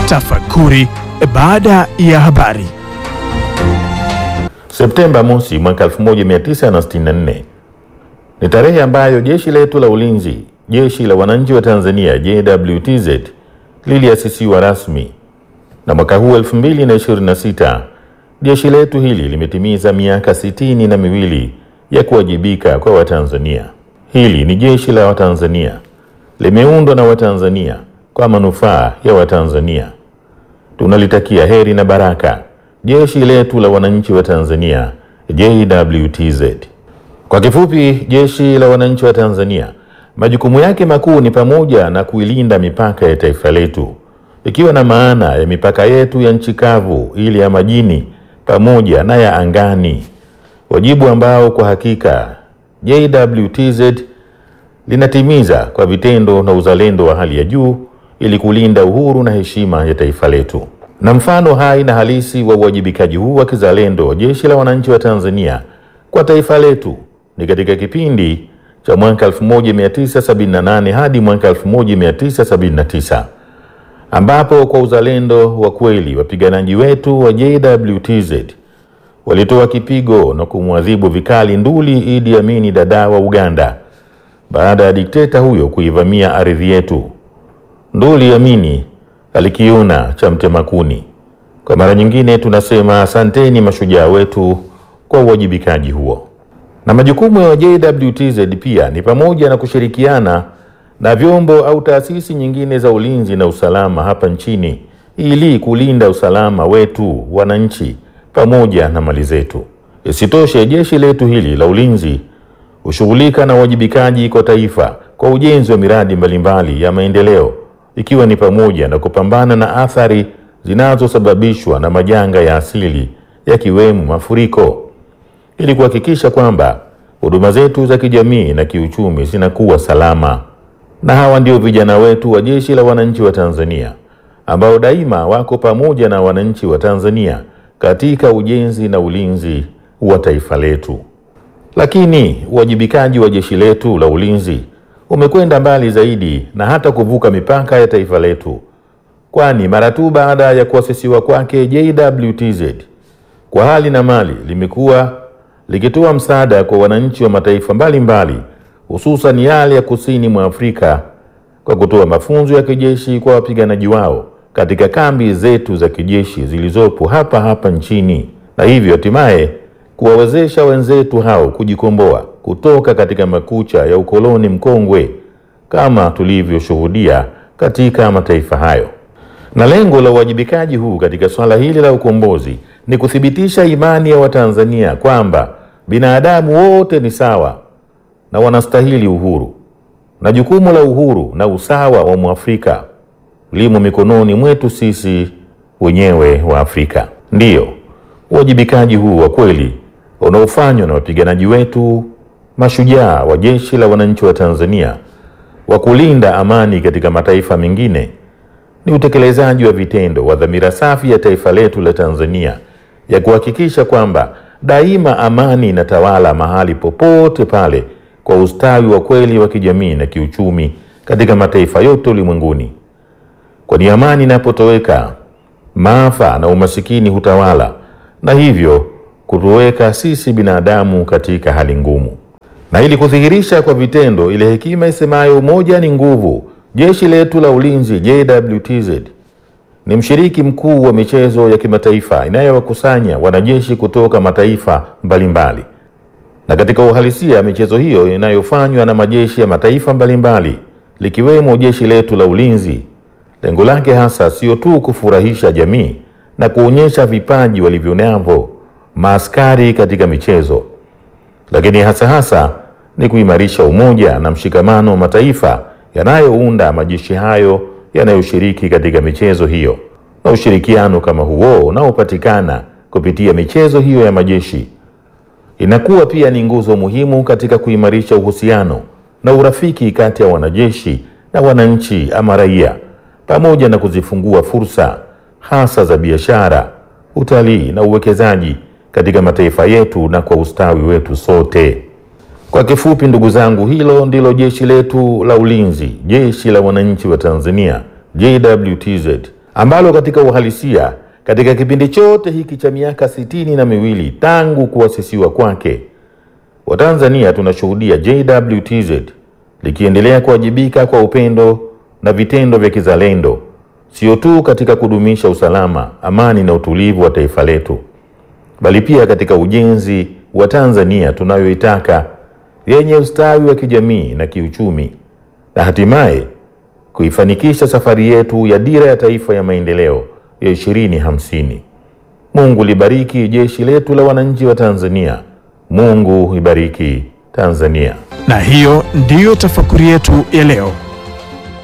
Tafakuri baada ya habari. Septemba mosi mwaka 1964 ni tarehe ambayo jeshi letu la ulinzi, jeshi la wananchi wa Tanzania JWTZ, liliasisiwa rasmi, na mwaka huu 2026 jeshi letu hili limetimiza miaka sitini na miwili ya kuwajibika kwa Watanzania. Hili ni jeshi la Watanzania, limeundwa na Watanzania kwa manufaa ya Watanzania. Tunalitakia heri na baraka jeshi letu la wananchi wa Tanzania JWTZ. Kwa kifupi, jeshi la wananchi wa Tanzania majukumu yake makuu ni pamoja na kuilinda mipaka ya taifa letu, ikiwa na maana ya mipaka yetu ya nchi kavu, ile ya majini pamoja na ya angani, wajibu ambao kwa hakika JWTZ linatimiza kwa vitendo na uzalendo wa hali ya juu ili kulinda uhuru na heshima ya taifa letu. Na mfano hai na halisi wa uwajibikaji huu wa kizalendo wa jeshi la wananchi wa Tanzania kwa taifa letu ni katika kipindi cha mwaka 1978 hadi mwaka 1979 ambapo kwa uzalendo wa kweli wapiganaji wetu wa JWTZ walitoa kipigo na kumwadhibu vikali nduli Idi Amini Dada wa Uganda baada ya dikteta huyo kuivamia ardhi yetu. Nduli Amini alikiona cha mtema kuni. Kwa mara nyingine tunasema asanteni mashujaa wetu kwa uwajibikaji huo. Na majukumu ya JWTZ pia ni pamoja na kushirikiana na vyombo au taasisi nyingine za ulinzi na usalama hapa nchini ili kulinda usalama wetu wananchi pamoja na mali zetu. Isitoshe, jeshi letu hili la ulinzi hushughulika na uwajibikaji kwa taifa kwa ujenzi wa miradi mbalimbali ya maendeleo ikiwa ni pamoja na kupambana na athari zinazosababishwa na majanga ya asili yakiwemo mafuriko ili kuhakikisha kwamba huduma zetu za kijamii na kiuchumi zinakuwa salama. Na hawa ndio vijana wetu wa Jeshi la Wananchi wa Tanzania ambao daima wako pamoja na wananchi wa Tanzania katika ujenzi na ulinzi wa taifa letu. Lakini uwajibikaji wa jeshi letu la ulinzi umekwenda mbali zaidi na hata kuvuka mipaka ya taifa letu, kwani mara tu baada ya kuasisiwa kwake JWTZ kwa hali na mali limekuwa likitoa msaada kwa wananchi wa mataifa mbalimbali hususan yale ya kusini mwa Afrika kwa kutoa mafunzo ya kijeshi kwa wapiganaji wao katika kambi zetu za kijeshi zilizopo hapa hapa nchini, na hivyo hatimaye kuwawezesha wenzetu hao kujikomboa kutoka katika makucha ya ukoloni mkongwe kama tulivyoshuhudia katika mataifa hayo. Na lengo la uwajibikaji huu katika swala hili la ukombozi ni kuthibitisha imani ya Watanzania kwamba binadamu wote ni sawa na wanastahili uhuru, na jukumu la uhuru na usawa wa Mwafrika limo mikononi mwetu sisi wenyewe wa Afrika. Ndiyo, uwajibikaji huu wa kweli unaofanywa na wapiganaji wetu mashujaa wa Jeshi la Wananchi wa Tanzania wa kulinda amani katika mataifa mengine ni utekelezaji wa vitendo wa dhamira safi ya taifa letu la Tanzania ya kuhakikisha kwamba daima amani inatawala mahali popote pale kwa ustawi wa kweli wa kijamii na kiuchumi katika mataifa yote ulimwenguni. Kwani amani inapotoweka, maafa na umasikini hutawala na hivyo kutuweka sisi binadamu katika hali ngumu. Na ili kudhihirisha kwa vitendo ile hekima isemayo umoja ni nguvu, jeshi letu la ulinzi JWTZ ni mshiriki mkuu wa michezo ya kimataifa inayowakusanya wanajeshi kutoka mataifa mbalimbali. Na katika uhalisia, michezo hiyo inayofanywa na majeshi ya mataifa mbalimbali likiwemo jeshi letu la ulinzi, lengo lake hasa sio tu kufurahisha jamii na kuonyesha vipaji walivyonavyo maaskari katika michezo, lakini hasa hasa ni kuimarisha umoja na mshikamano wa mataifa yanayounda majeshi hayo yanayoshiriki katika michezo hiyo. Na ushirikiano kama huo unaopatikana kupitia michezo hiyo ya majeshi inakuwa pia ni nguzo muhimu katika kuimarisha uhusiano na urafiki kati ya wanajeshi na wananchi ama raia, pamoja na kuzifungua fursa hasa za biashara, utalii na uwekezaji katika mataifa yetu na kwa ustawi wetu sote. Kwa kifupi, ndugu zangu, hilo ndilo jeshi letu la ulinzi, jeshi la wananchi wa Tanzania JWTZ, ambalo katika uhalisia katika kipindi chote hiki cha miaka sitini na miwili tangu kuasisiwa kwake, Watanzania tunashuhudia JWTZ likiendelea kuwajibika kwa upendo na vitendo vya kizalendo, sio tu katika kudumisha usalama, amani na utulivu wa taifa letu, bali pia katika ujenzi wa Tanzania tunayoitaka yenye ustawi wa kijamii na kiuchumi, na hatimaye kuifanikisha safari yetu ya dira ya taifa ya maendeleo ya ishirini hamsini. Mungu libariki jeshi letu la wananchi wa Tanzania. Mungu ibariki Tanzania. Na hiyo ndiyo tafakuri yetu ya leo.